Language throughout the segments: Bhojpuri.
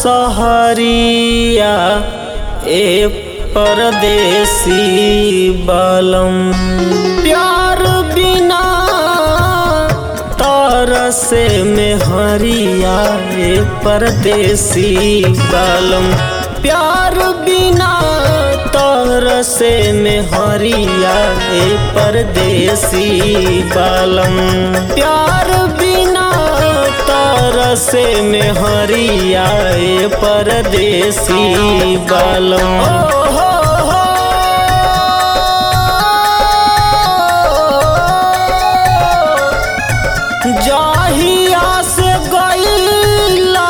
सहरिया ए परदेसी बलम प्यार बिना तरसे में हरिया ए परदेसी बलम प्यार बिना तरसे में हरिया ए परदेसी बलम प्यार बिना तरसे में हरिया ए परदेसी बलम हो हो हो जाहिया से गईला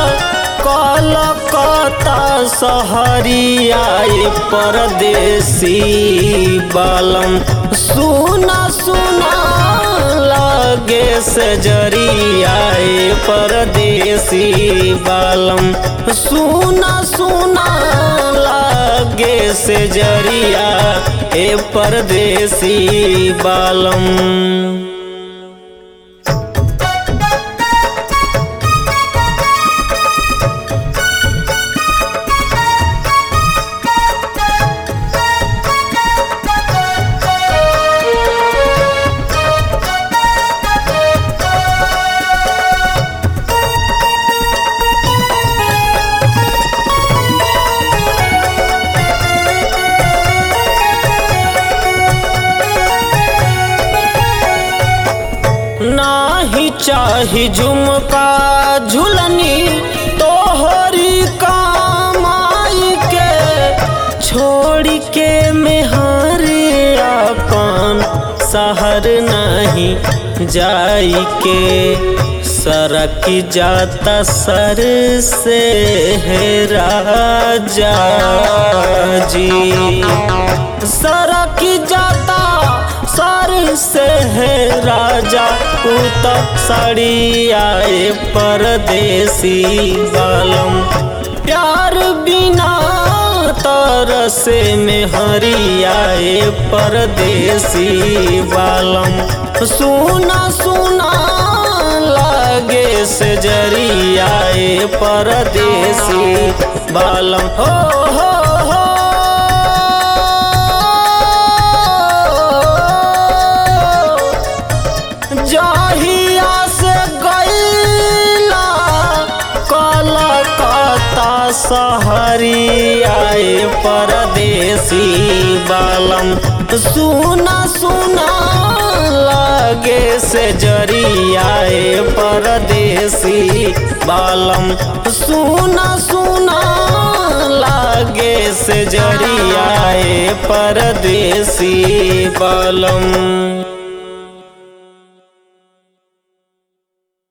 कलकत्ता सहरिया ए परदेसी बालम सुना सुना लागे से जरिया ए परदेसी बालम सुना सुना लागे से जरिया ए परदेसी बालम नाही चाही झुमका झुलनी तोहरी कमाई के छोड़ के मेहरे अपन शहर नहीं जाई के सरक जाता सर से है राजा जी सरक जाता सर से है राजा उत साड़ी आए परदेसी बालम प्यार बिना तरसे में हरियाए परदेसी बालम सुना सुना लागे से जरियाए परदेसी बालम हो हो हो जाहिया से गईला कलकत्ता सहरिया ए परदेसी बालम सुना सुना लागे से जरिया ए परदेसी बालम सुना सुना लागे से जरिया ए परदेसी बालम